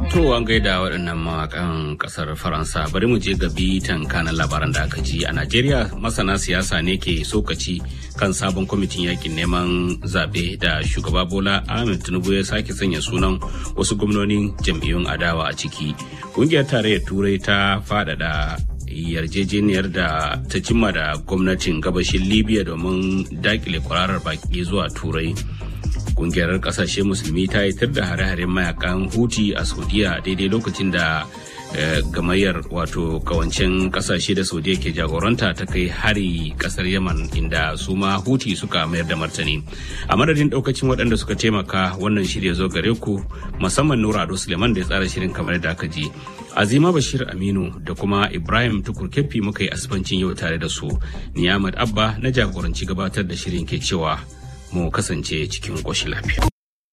To an gaida waɗannan mawakan ƙasar Faransa bari mu je ga bitan kanan labaran da aka ji a Najeriya masana siyasa ne ke sokaci kan sabon kwamitin yakin neman zaɓe da shugaba Bola Ahmed Tinubu ya sake sanya sunan wasu gwamnonin jam'iyyun adawa a ciki. Ƙungiyar tarayyar Turai ta faɗaɗa yarjejeniyar da ta cimma da gwamnatin gabashin Libya domin dakile kwararar baki zuwa Turai. kungiyar kasashe musulmi ta yi da hare-haren mayakan huti a saudiya daidai lokacin da gamayyar wato kawancen kasashe da saudiya ke jagoranta ta kai hari kasar yaman inda su ma huti suka mayar da martani a madadin daukacin waɗanda suka taimaka wannan shirya zo gare ku musamman nura ado suleiman da ya tsara shirin kamar da aka ji azima bashir aminu da kuma ibrahim tukur keffi muka yi asibancin yau tare da su niyamad abba na jagoranci gabatar da shirin ke cewa mu kasance cikin ƙoshin lafiya.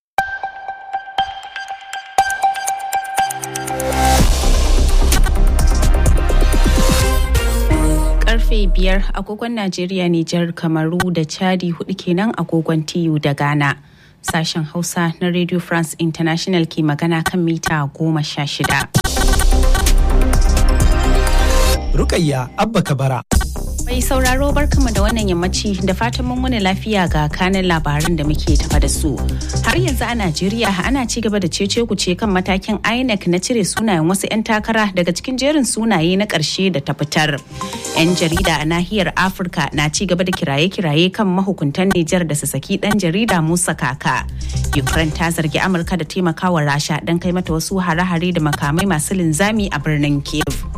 Karfe biyar agogon Najeriya Nijar Kamaru da Chadi hudu kenan agogon TU da Ghana. Sashen Hausa na Radio France International ke magana kan mita goma sha shida. Rukayya Abba Kabara. Mai sauraro barkama da wannan yammaci da fatan mun wani lafiya ga kanin labaran da muke tafa da su. Har yanzu a Najeriya ana ci gaba da cece kuce kan matakin INEC na cire sunayen wasu 'yan takara daga cikin jerin sunaye na ƙarshe da ta fitar. 'Yan jarida a nahiyar Afirka na ci gaba da kiraye-kiraye kan mahukuntan Nijar da su saki ɗan jarida Musa Kaka. Ukraine ta zargi Amurka da taimakawa Rasha don kai mata wasu hare-hare da makamai masu linzami a birnin Kiev.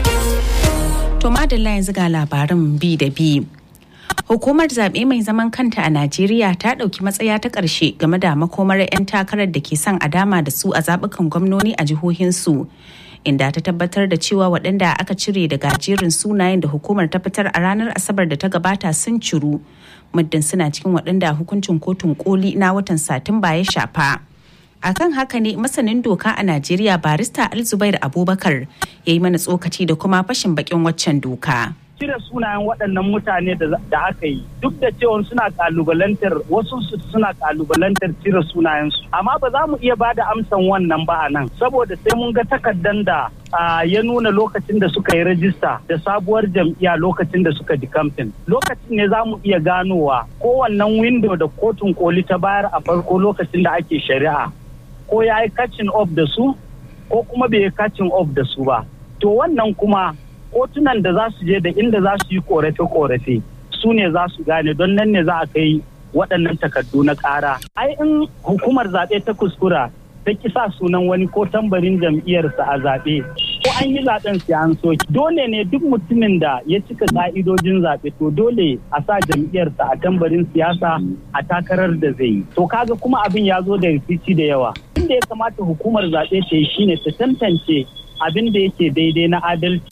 To madalla yanzu ga labarin bi da bi. Hukumar zaɓe mai zaman kanta a Najeriya ta ɗauki matsaya ta ƙarshe game da makomar 'yan takarar da ke son a dama da su a zaɓukan gwamnoni a jihohinsu. Inda ta tabbatar da cewa waɗanda aka cire daga jerin sunayen da hukumar ta fitar a ranar Asabar da ta gabata sun ciru. Muddin suna cikin waɗanda hukuncin kotun koli na watan Satumba ya shafa. akan haka ne masanin doka a najeriya barista alzubair abubakar ya yi mana tsokaci da kuma fashin bakin waccan doka cire sunayen waɗannan mutane da aka yi duk da cewa suna kalubalantar wasu suna kalubalantar cire sunayensu amma ba za mu iya ba da amsan wannan ba a nan saboda sai mun ga takardan da ya nuna lokacin da suka yi rajista da sabuwar jam'iyya lokacin da suka di kamfen lokacin ne za mu iya ganowa kowannen windo da kotun koli ta bayar a farko lokacin da ake shari'a ko ya yi catching up da su ko kuma bai yi catching up da su ba to wannan kuma kotunan da za su je da inda za su yi korafe-korafe su ne za su gane don nan ne za a kai waɗannan takardu na ƙara ai in hukumar zaɓe ta kuskura ta kisa sunan wani ko tambarin jam'iyyarsa a zaɓe ko an yi zaɓen sai an soki dole ne duk mutumin da ya cika ƙa'idojin zaɓe to dole a sa jam'iyyarsa a tambarin siyasa a takarar da zai yi to kaga kuma abin ya zo da rikici da yawa inda ya kamata hukumar zaɓe ta yi shine ta tantance abin da yake daidai na adalci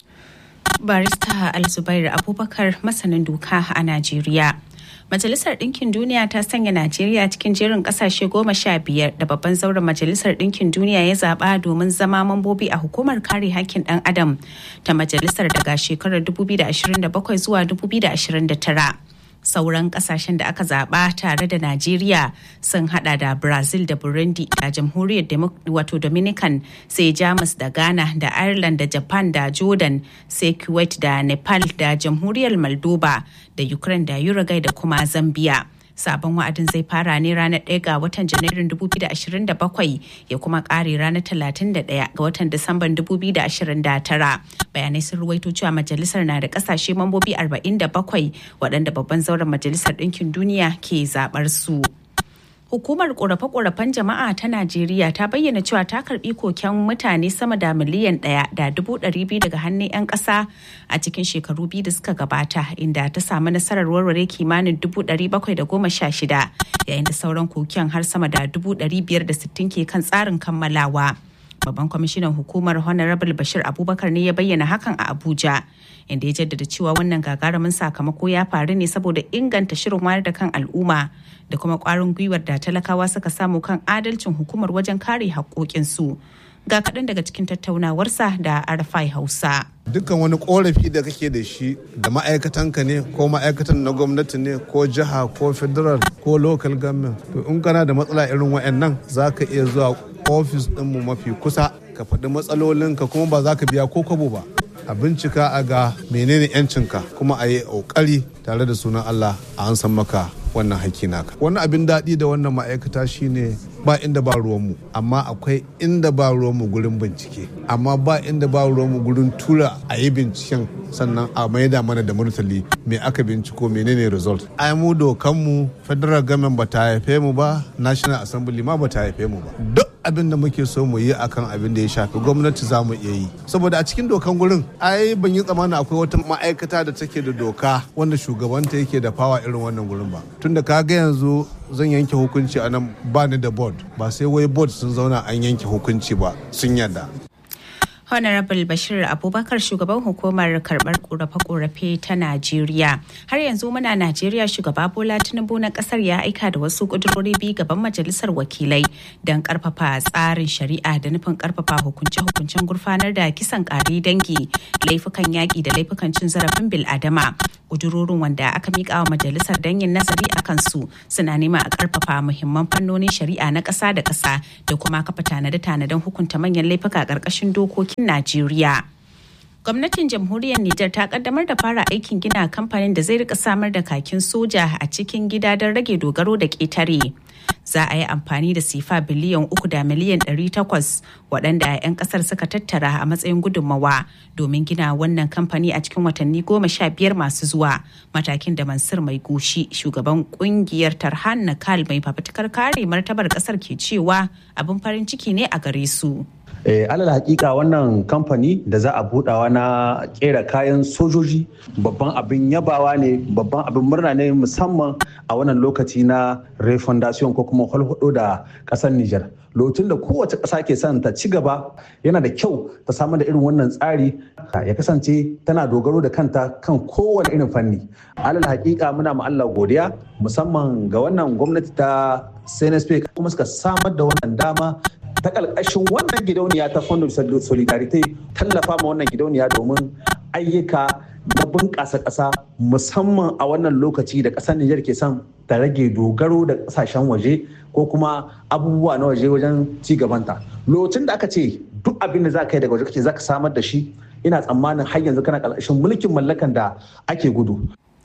barista alzubair abubakar masanin doka a najeriya Majalisar Ɗinkin Duniya ta sanya Najeriya cikin jerin ƙasashe goma sha biyar da babban zauren Majalisar Ɗinkin Duniya ya zaɓa domin zama mambobi a hukumar kare hakkin ɗan adam ta majalisar daga shekarar 2027 zuwa 2029. sauran kasashen da aka zaba tare da Najeriya sun hada da Brazil da Burundi da jamhuriyar wato Dominican sai Jamus da Ghana da Ireland da Japan da Jordan sai Kuwait da Nepal da jamhuriyar Moldova da Ukraine da Uruguay da kuma Zambia. sabon wa'adin zai fara ne ranar 1 ga watan janairun 2027 ya kuma kare ranar 31 ga watan disamban 2029 bayanai sun ruwaito cewa majalisar na da kasashe mambobi 47 waɗanda babban zauren majalisar ɗinkin duniya ke zaɓar su. Hukumar ƙorafe-ƙorafen jama'a ta Najeriya ta bayyana cewa ta karbi koken mutane sama da miliyan ɗaya da dubu ɗari biyu daga hannun 'yan ƙasa a cikin shekaru biyu da suka gabata inda ta samu nasarar warware kimanin dubu ɗari bakwai da goma sha shida yayin da sauran koken har sama da dubu ɗari biyar da sittin ke kan tsarin kammalawa. babban kwamishinan hukumar honorable bashir abubakar ne ya bayyana hakan a abuja inda ya jaddada cewa wannan gagarumin sakamako ya faru ne saboda inganta shirin wayar da kan al'umma da kuma kwarin gwiwar da talakawa suka samu kan adalcin hukumar wajen kare haƙoƙinsu ga kaɗan daga cikin tattaunawarsa da arafai hausa dukkan wani korafi da kake da shi da ma'aikatanka ne ko ma'aikatan na gwamnati ne ko jiha ko federal ko local government to in kana da matsala irin wa'annan za ka iya zuwa ofis ɗinmu mafi kusa ka faɗi matsalolinka kuma ba za ka biya ko kwabo ba a bincika a ga menene yancinka kuma a yi ƙoƙari tare da sunan Allah a an san maka wannan haƙƙi naka wani abin daɗi da wannan ma'aikata shine ba inda ba ruwanmu amma akwai inda ba ruwanmu gurin bincike amma ba inda ba ruwanmu gurin tura a yi binciken sannan a maida mana da murtali me aka binciko menene result ai mu dokanmu federal government ba ta haife mu ba national assembly ma ba ta haife mu ba duk abin da muke so mu yi akan abin da ya shafi gwamnati za mu iya yi saboda a cikin dokan gurin ai ban yi tsammanin akwai wata ma'aikata da take da doka wanda shugabanta yake da fawa irin wannan gurin ba tunda ka ga yanzu zan yanke hukunci a nan ba ni da board ba sai wai board sun zauna an yanke hukunci ba sun yarda Honorable Bashir Abubakar shugaban hukumar karbar korafe-korafe ta Najeriya. Har yanzu muna Najeriya shugaba Bola Tinubu na kasar ya aika da wasu kudurori biyu gaban majalisar wakilai don karfafa tsarin shari'a da nufin karfafa hukunce-hukuncen gurfanar da kisan kare dangi, laifukan yaƙi da laifukan cin zarafin bil'adama. Kudurorin wanda aka miƙa wa majalisar don yin nazari a kansu suna nema a karfafa muhimman fannonin shari'a na ƙasa da ƙasa da kuma kafa tanade-tanaden hukunta manyan laifuka ƙarƙashin dokokin Najeriya. Gwamnatin jamhuriyar Nijar ta kaddamar da fara aikin gina kamfanin da zai rika samar da kakin soja a cikin gida don rage dogaro da ƙetare. Za a yi amfani da sifa biliyan uku da miliyan ɗari takwas waɗanda 'yan ƙasar suka tattara a matsayin gudunmawa domin gina wannan kamfani a cikin watanni goma sha biyar masu zuwa. Matakin da Mansur Mai Goshi shugaban ƙungiyar Tarhan Nakal mai fafutukar kare martabar ƙasar ke cewa abin farin ciki ne a gare su. Eh, alal hakika wannan kamfani da za a budawa na kera kayan sojoji babban abin yabawa ne babban abin murna ne musamman a wannan lokaci na refundation ko kuma hulhudo da kasar Nijar. lokacin da kowace ƙasa ke son ta ci gaba yana da kyau ta samar da irin wannan tsari ya kasance tana dogaro da kanta kan kowane irin fanni alal hakika muna ma Allah godiya musamman ga wannan gwamnati ta CNSP kuma suka samar da wannan dama ta ƙarƙashin wannan gidauniya ta fondon solidarity tallafa ma wannan gidauniya domin ayyuka na bunƙasa ƙasa musamman a wannan lokaci da ƙasar Nijar ke son ta rage dogaro da ƙasashen waje ko kuma abubuwa na waje wajen ci gabanta. Lokacin da aka ce duk abin da za ka yi daga waje kace za ka samar da shi ina tsammanin har yanzu kana ƙarƙashin mulkin mallakan da ake gudu.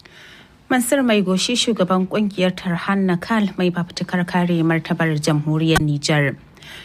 Mansur Mai Goshi shugaban kungiyar Tarhan Nakal mai fafutukar kare martabar jamhuriyar Nijar.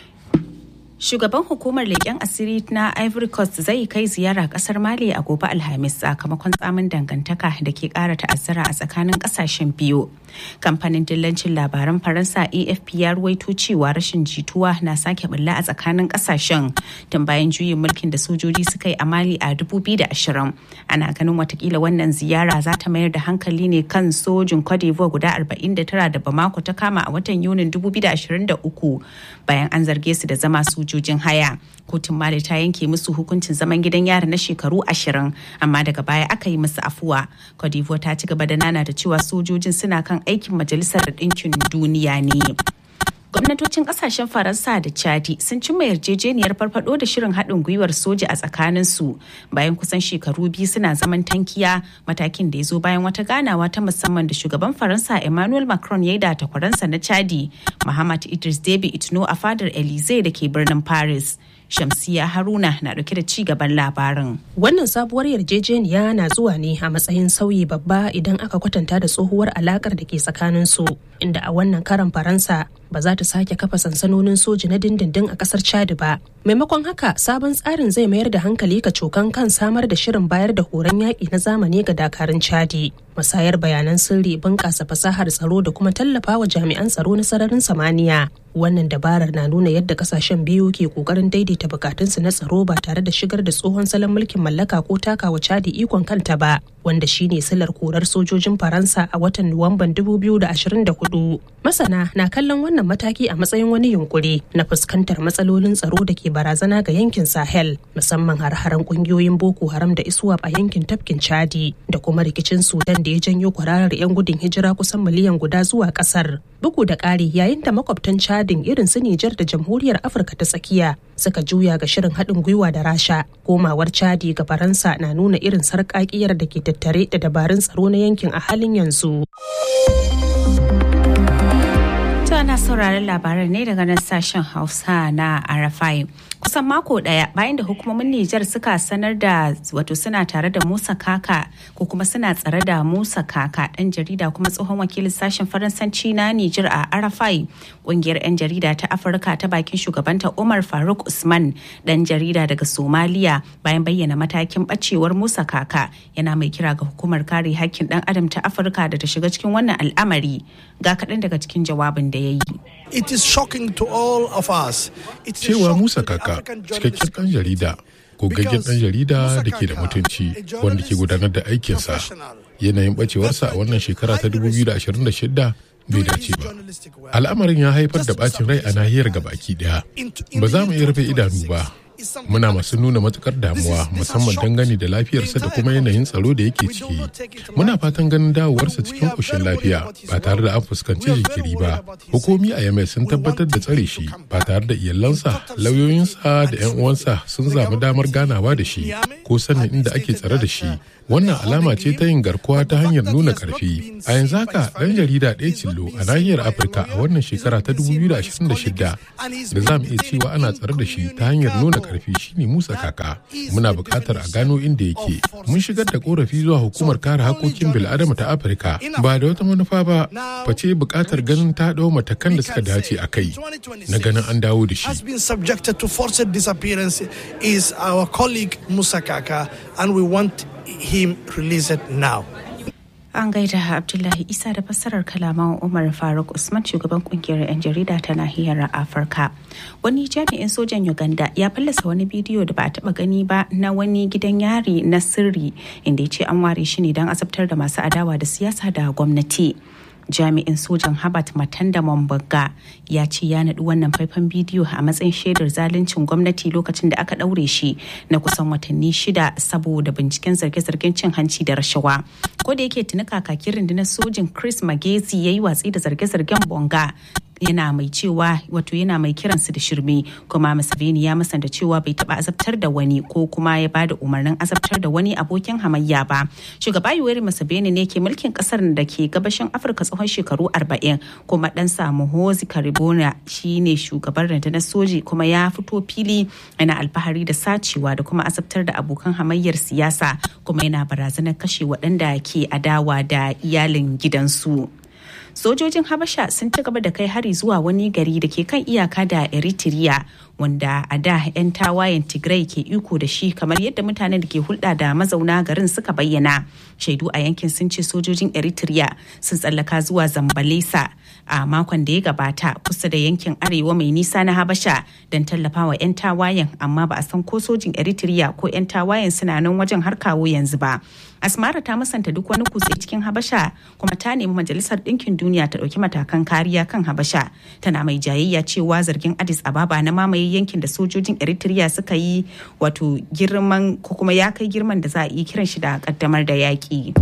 Shugaban hukumar leƙen asiri na Ivory Coast zai kai ziyara ƙasar Mali a gobe Alhamis sakamakon tsamin dangantaka da ke ƙara ta'azzara a tsakanin ƙasashen biyu. Kamfanin dillancin labaran Faransa AFP ya ruwaito cewa rashin jituwa na sake bulla a tsakanin ƙasashen tun bayan juyin mulkin da sojoji suka yi a Mali a 2020. Ana ganin watakila wannan ziyara za ta mayar da hankali ne kan sojin Cote d'Ivoire guda 49 da Bamako ta kama a watan Yunin 2023 bayan an zarge su da zama sojojin haya. Kotun Mali ta yanke musu hukuncin zaman gidan yari na shekaru ashirin amma daga baya aka yi musu afuwa. Cote d'Ivoire ta ci gaba da nana da cewa sojojin suna kan aikin majalisar ɗinkin duniya ne. gwamnatocin kasashen faransa da chadi sun cimma yarjejeniyar farfado da shirin haɗin gwiwar soja a tsakaninsu bayan kusan shekaru biyu suna zaman tankiya matakin da ya zo bayan wata ganawa ta musamman da shugaban faransa emmanuel macron ya yi da takwaransa na chadi muhammad idris debi itno a fadar elize da ke birnin paris Shamsiya Haruna na dauke da ci gaban labarin. Wannan sabuwar yarjejeniya na zuwa ne a matsayin sauyi babba idan aka kwatanta da tsohuwar alakar da ke tsakanin su inda a wannan karan Faransa ba za ta sake kafa sansanonin soji na dindindin a kasar Chad ba. Maimakon haka sabon tsarin zai mayar da hankali ka cokan kan samar da shirin bayar da horon yaƙi na zamani ga dakarun Chadi. Musayar bayanan sirri bunƙasa fasahar tsaro da kuma tallafa wa jami'an tsaro na sararin samaniya. Wannan dabarar na nuna yadda kasashen biyu ke ƙoƙarin daidaita bukatunsu na tsaro ba tare da shigar da tsohon salon mulkin mallaka ko takawa Chadi ikon kanta ba. wanda shine silar korar sojojin faransa a watan nuwamban 2024 masana na kallon wannan mataki a matsayin wani yunkuri na fuskantar matsalolin tsaro da ke barazana ga yankin sahel musamman har-haren kungiyoyin boko haram da iswap a yankin tafkin chadi da kuma rikicin sudan da ya janyo kwararar 'yan gudun hijira kusan miliyan guda zuwa kasar bugu da ƙari yayin da makwabtan chadin irin su nijar da jamhuriyar afirka ta tsakiya suka juya ga shirin haɗin gwiwa da rasha komawar chadi ga faransa na nuna irin sarƙaƙiyar da ke tattare da dabarun tsaro na yankin a halin yanzu. ana sauraron labaran ne daga nan sashen hausa na arafai kusan mako daya bayan da hukumomin Nijar suka sanar da wato suna tare da Musa Kaka ko kuma suna tsare da Musa Kaka dan jarida kuma tsohon wakilin sashen Faransanci na Nijar a Arafai kungiyar 'yan jarida ta Afirka ta bakin shugabanta Umar Faruk Usman dan jarida daga Somalia bayan bayyana matakin bacewar Musa Kaka yana mai kira ga hukumar kare hakkin dan adam ta Afirka da ta shiga cikin wannan al'amari ga kaɗan daga cikin jawabin da ya yi. It is shocking to all of us. Cewa Musa Kaka cikakken ɗan jarida gogaggen ɗan jarida da ke da mutunci wanda ke gudanar da aikinsa yanayin bacewarsa a wannan shekara ta 2026 bai dace ba al'amarin ya haifar da bacin rai a nahiyar gabaki daya ba za mu iya rufe idanu ba muna masu nuna matukar damuwa musamman dangane da lafiyarsa da kuma yanayin tsaro da yake ciki muna fatan ganin dawowarsa cikin ƙoshin lafiya ba tare da an fuskanci jikiri ba hukumi a yamai sun tabbatar da tsare shi ba tare da iyalansa lauyoyinsa da 'yan uwansa sun zamu damar ganawa da shi ko sanin inda ake tsare da shi wannan alama ce ta yin garkuwa ta hanyar nuna karfi a yanzu haka ɗan jarida ɗaya cillo a nahiyar afirka a wannan shekara ta 2026 da za mu iya cewa ana tsare da shi ta hanyar nuna karfi shine musa kaka muna buƙatar a gano inda yake mun shigar da korafi zuwa hukumar kare hakokin bil'adama ta afirka ba da wata manufa ba face buƙatar ganin ta ɗau matakan da suka dace a kai na ganin an dawo da shi has been subjected to forced disappearance is our colleague Musa Kaka and we want him released now. An gaida Abdullahi Isa da fassarar kalaman Umar Faruk Usman shugaban kungiyar 'yan jarida ta nahiyar Afirka. Wani jami'in sojan Uganda ya fallasa wani bidiyo da ba a taba gani ba na wani gidan yari na sirri inda ya ce an ware shi ne don azabtar da masu adawa da siyasa da gwamnati. jami'in sojan Habat Matanda Mombaga ya ce ya naɗi wannan faifan bidiyo a matsayin shaidar zaluncin gwamnati lokacin da aka ɗaure shi na kusan watanni shida saboda binciken zarge-zargen cin hanci da rashawa. Ko da yake tuni kakakin rundunar sojin Chris Magezi ya yi watsi da zarge-zargen Bonga yana mai cewa wato yana mai kiransu da shirme kuma Museveni ya musanta cewa bai taba azabtar da wani ko kuma ya bada umarnin azabtar da wani abokin hamayya ba shugaba Yoweri Museveni ne ke mulkin kasar da ke gabashin Afirka tsawon shekaru 40 kuma dan samu Hozi Karibona shine shugaban rundunar soji kuma ya fito fili yana alfahari da sacewa da kuma azabtar da abokan hamayyar siyasa kuma yana barazanar kashe waɗanda ke adawa da iyalin gidansu. sojojin habasha sun ci gaba da kai hari zuwa wani gari da ke kan iyaka da eritrea wanda a da 'yan tawayen tigray ke iko da shi kamar yadda mutanen da ke hulɗa da mazauna garin suka bayyana shaidu a yankin sun ce sojojin eritrea sun tsallaka zuwa zambalesa a makon da ya gabata kusa da yankin arewa mai nisa na habasha don tallafa wa 'yan tawayen amma ba a san ko sojin eritrea ko 'yan tawayen suna nan wajen har kawo yanzu ba asmara ta musanta duk wani kutse cikin habasha kuma ta nemi majalisar ɗinkin duniya ta ɗauki matakan kariya kan habasha tana mai jayayya cewa zargin addis ababa na mamaye yankin da sojojin eritrea suka yi wato girman ko kuma ya kai girman da za a iya kiran shi da kaddamar da yaƙi.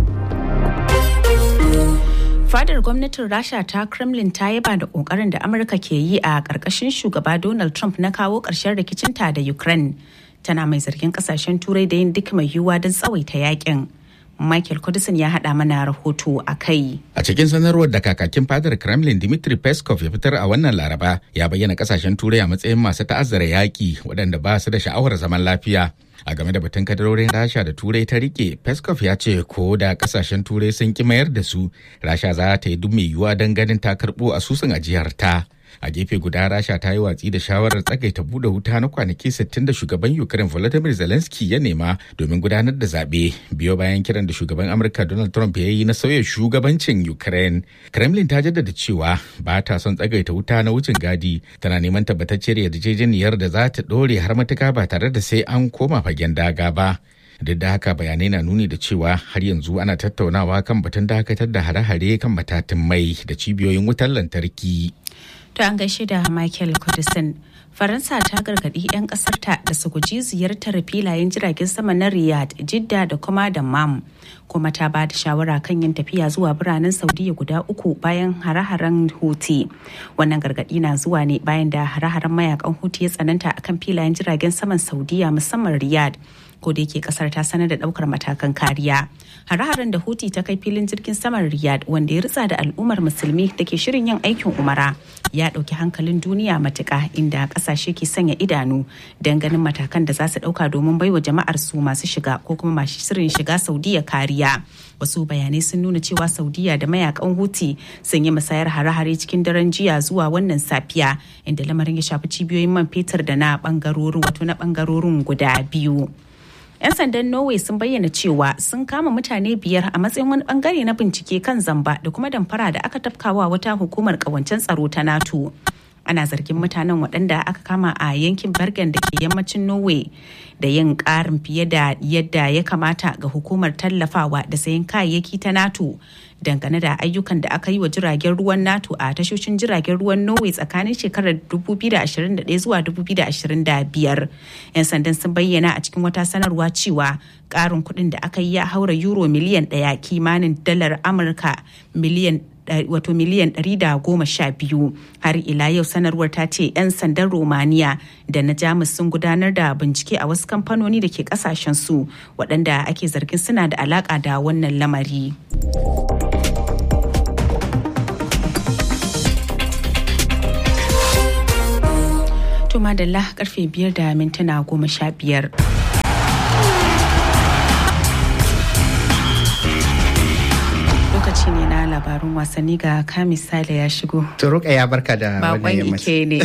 fadar gwamnatin rasha ta kremlin ta yaba da kokarin da amurka ke yi a ƙarƙashin shugaba donald trump na kawo ƙarshen rikicinta da ukraine tana mai zargin ƙasashen turai da yin duk mai yiwuwa don tsawaita yakin Michael Kudisin ya haɗa mana rahoto a kai. A cikin sanarwar da kakakin fadar Kremlin Dmitry Peskov ya fitar a wannan Laraba ya bayyana kasashen Turai a matsayin masu ta'azzara yaƙi waɗanda ba su da sha'awar zaman lafiya. A game da batun kadarorin Rasha da Turai ta rike, Peskov ya ce ko da kasashen Turai sun ki mayar da su, Rasha za ta yi duk mai yiwuwa don ganin ta karɓo asusun ajiyar ta. a gefe guda rasha ta yi watsi da shawarar tsagaita bude wuta na kwanaki 60 da shugaban ukraine volodymyr zelensky ya nema domin gudanar da zaɓe biyo bayan kiran da shugaban amurka donald trump ya yi na sauya shugabancin ukraine kremlin ta jaddada cewa ba ta son tsagaita wuta na wucin gadi tana neman tabbatacciyar yarjejeniyar da za ta ɗore har matuka ba tare da sai an koma fagen daga ba duk da haka bayanai na nuni da cewa har yanzu ana tattaunawa kan batun dakatar da hare-hare kan matatin mai da cibiyoyin wutar lantarki. To an gaishe da Michael Kudisin. Faransa ta gargaɗi 'yan ƙasarta da su guji ziyartar filayen jiragen sama na Riyadh, Jidda da kuma Dammam. Kuma ta ba da shawara kan yin tafiya zuwa biranen Saudiya guda uku bayan hare-haren Houthi. Wannan gargaɗi na zuwa ne bayan da hare-haren mayakan Houthi ya tsananta akan filayen jiragen saman Saudiya musamman Riyadh. ko da yake kasar ta sanar da daukar matakan kariya hare-haren da huti ta kai filin jirgin saman riyadh wanda ya ritsa da al'ummar musulmi da ke shirin yin aikin umara ya dauki hankalin duniya matuka inda kasashe ke sanya idanu don ganin matakan da za su dauka domin baiwa jama'ar su masu shiga ko kuma masu shirin shiga saudiya kariya wasu bayanai sun nuna cewa saudiya da mayakan huti sun yi musayar hare-hare cikin daren jiya zuwa wannan safiya inda lamarin ya shafi cibiyoyin man fetur da na bangarorin wato na bangarorin guda biyu 'yan sandan norway sun bayyana cewa sun kama mutane biyar a matsayin wani bangare na bincike kan zamba da kuma damfara da aka tafkawa wata hukumar kawancen tsaro ta nato ana zargin mutanen waɗanda aka kama a yankin bergen da ke yammacin norway da yin ƙarin fiye da yadda ya kamata ga hukumar tallafawa da sayan kayayyaki ta nato dangane da ayyukan da aka yi wa jiragen ruwan nato a tashoshin jiragen ruwan norway tsakanin shekarar 2021 zuwa 2025 'yan sandan sun bayyana a cikin wata sanarwa cewa ƙarin kuɗin da aka yi ya haura euro miliyan ɗaya kimanin dalar amurka miliyan wato miliyan 112 har ila yau sanarwar ta ce 'yan sandan romania da na jamus sun gudanar da bincike a wasu kamfanoni da ke kasashen su waɗanda ake zargin suna da alaka da wannan lamari. To madalla karfe biyar da mintuna goma sha biyar. lokaci ne na labarun wasanni ga kamisale ya shigo. To ruka ya barka da wannan yammaci. ne.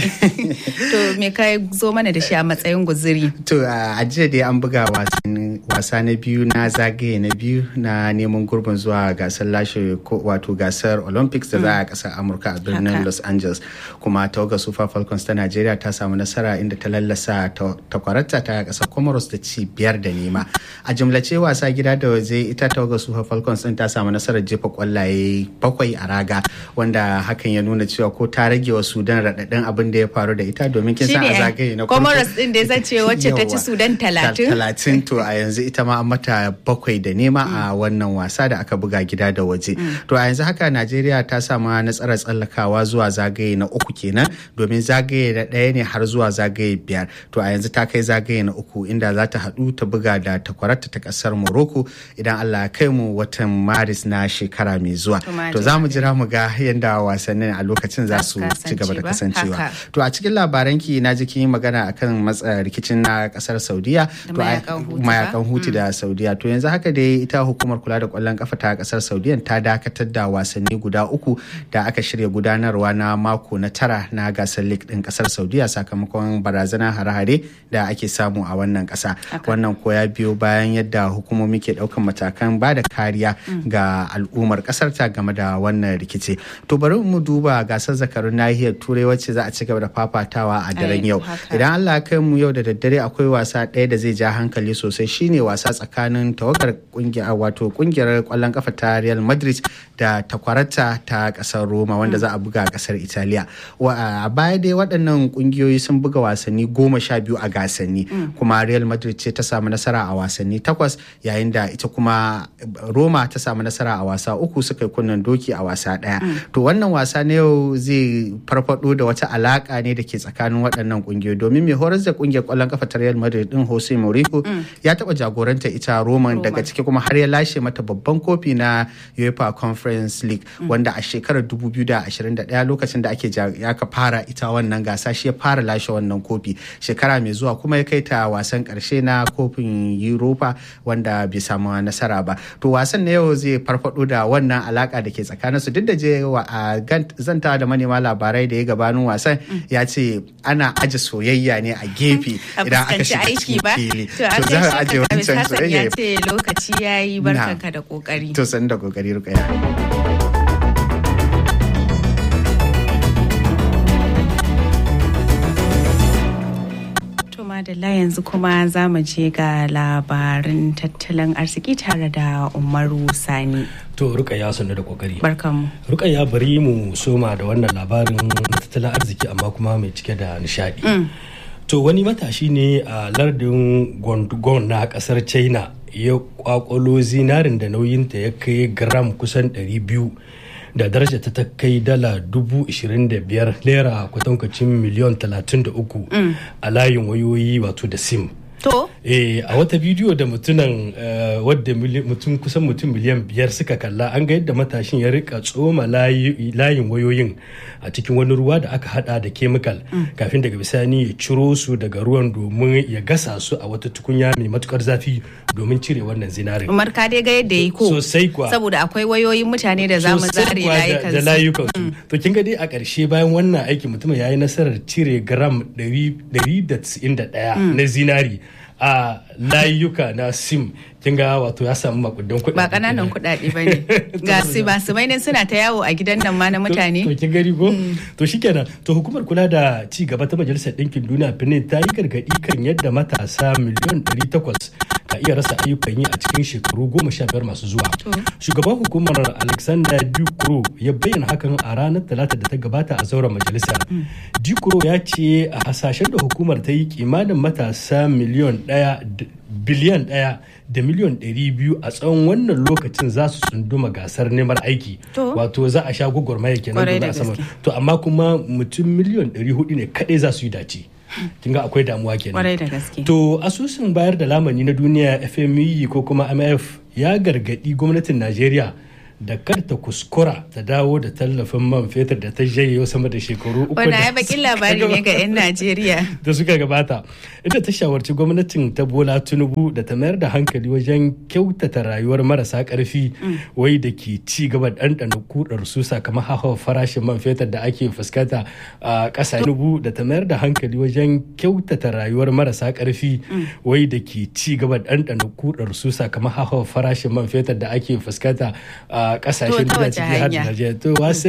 to me ka zo mana da shi a matsayin guziri? To a jiya dai an buga wasa na biyu na zagaye na biyu na neman gurbin zuwa gasar lashe wato gasar Olympics da za a kasar Amurka a birnin Los Angeles. Kuma tawagar Super Falcons ta Najeriya ta samu nasara inda ta lallasa takwarata ta kasar Comoros da ci biyar da nema. A jumlace wasa gida da waje ita tawagar Super Falcons din ta samu nasarar jefa kwallaye bakwai a raga wanda hakan ya nuna cewa ko ta rage wa sudan raɗaɗin abin da ya faru da ita domin kin san a zagaye na comoros din da ya ce wacce ta ci sudan talatin talatin to a yanzu ita ma an mata bakwai da nema a wannan wasa da aka buga gida da waje to a yanzu haka najeriya ta samu nasarar tsallakawa zuwa zagaye na uku kenan domin zagaye na ɗaya ne har zuwa zagaye biyar to a yanzu ta kai zagaye na uku inda za ta haɗu ta buga da takwarata ta ƙasar morocco idan allah ya kai mu watan maris na shekara mai zuwa to za mu jira mu ga yadda wasannin a lokacin za su ci gaba da kasancewa to a cikin labaran ki na ji kin magana akan matsa rikicin na kasar saudiya to mayakan huti da saudiya to yanzu haka dai ita hukumar kula da kwallon kafa ta kasar saudiya ta dakatar da wasanni guda uku da aka shirya gudanarwa na mako na tara na gasar league din kasar saudiya sakamakon barazanar hare-hare da ake samu a wannan kasa wannan ko ya biyo bayan yadda hukumomi ke daukan matakan ba da kariya ga al'ummar kasar ta game da wannan rikici to bari mu duba gasar zakarun nahiyar turai wacce za a ci gaba da fafatawa a daren yau idan allah kai mu yau da daddare akwai wasa ɗaya da zai ja hankali sosai shine wasa tsakanin tawagar kungiyar wato kungiyar kwallon kafa ta real madrid da takwarata ta kasar roma wanda za a buga a kasar italiya a baya dai waɗannan kungiyoyi sun buga wasanni goma sha biyu a gasanni kuma real madrid ce ta samu nasara a wasanni takwas yayin da ita kuma roma ta samu nasara a wasa uku suka yi kunnen doki a wasa ɗaya to wannan wasa na yau zai farfado da wata alaka ne da ke tsakanin waɗannan kungiyoyi domin mai horar da kungiyar kwallon kafa ta real madrid din jose mourinho ya taɓa jagoranta ita roma daga ciki kuma har ya lashe mata babban kofi na uefa conference league wanda a shekarar 2021 lokacin da ake aka fara ita wannan gasa shi ya fara lashe wannan kofi shekara mai zuwa kuma ya kai ta wasan karshe na kofin europa wanda bai samu nasara ba to wasan na yau zai farfado da wannan alaka da ke tsakanin su duk da je a zanta da manema labarai da ya gabanin wasan ya ce ana aje soyayya ne a gefe idan aka shiga cikin fili to za a aje wancan soyayya ya ce lokaci yayi barkanka da kokari to san da kokari rukaya madalla yanzu kuma za mu je ga labarin tattalin arziki tare da umaru sani to rukaya sannu da kokari barkanmu rukaya bari mu soma da wannan labarin tattalin arziki amma kuma mai cike da nishadi to wani matashi ne a lardin gondogon na kasar china ya kwakwalo zinarin da nauyinta ya kai gram kusan 200 da daraja ta kai dala dubu ishirin da biyar naira kwatankwacin miliyon talatin da uku a layin wayoyi wato da sim to eh a wata bidiyo da mutunan wadda mutum kusan mutum miliyan biyar suka kalla an ga yadda matashin ya rika tsoma layin wayoyin a cikin wani ruwa da aka hada da kemikal kafin daga bisani ya ciro su daga ruwan domin ya gasa su a wata tukunya mai matukar zafi domin cire wannan zinarin umar ka dai ga yadda yi ko sosai kuwa saboda akwai wayoyin mutane da zamu zare layukan da layukan su to kin ga dai a ƙarshe bayan wannan aiki mutum ya yi nasarar cire gram 191 na zinari a layuka na sim kin ga wato ya samu makudan kuɗi ba kananan kuɗaɗe ba ne ga su ba su mai suna ta yawo a gidan nan ma na mutane to kin gari ko to shikenan to hukumar kula da ci gaba ta majalisar ɗinkin duniya benin ta yi gargaɗi kan yadda matasa miliyan 800 ka iya rasa ayyukan yi a cikin shekaru goma sha biyar masu zuwa shugaban hukumar alexander dukro ya bayyana hakan a ranar talata da ta gabata a zauren majalisar dukro ya ce a hasashen da hukumar ta yi kimanin matasa miliyan ɗaya biliyan ɗaya da miliyan ɗari biyu a tsawon wannan lokacin za su tsunduma gasar neman aiki wato za a sha gwagwarmaya kenan da za a sama to amma kuma mutum miliyan ɗari hudu ne kaɗai za su yi dace kin ga akwai damuwa kenan to asusun bayar da lamani na duniya fme ko kuma mf ya gargadi gwamnatin najeriya da kar ta kuskura ta dawo da tallafin man fetur da ta jaye sama da shekaru uku Wani ya bakin labari ne ga 'yan Najeriya. Da suka gabata. Ita ta shawarci gwamnatin ta Bola Tinubu da ta mayar da hankali wajen kyautata rayuwar marasa karfi wai da ke ci gaba ɗanɗana kudar su sakamakon hawa farashin man fetur da ake fuskanta a ƙasa Tinubu da ta mayar da hankali wajen kyautata rayuwar marasa karfi wai da ke ci gaba ɗanɗana kudar su sakamakon hawa farashin man fetur da ake fuskanta a kasashen da ciki har da Najeriya. To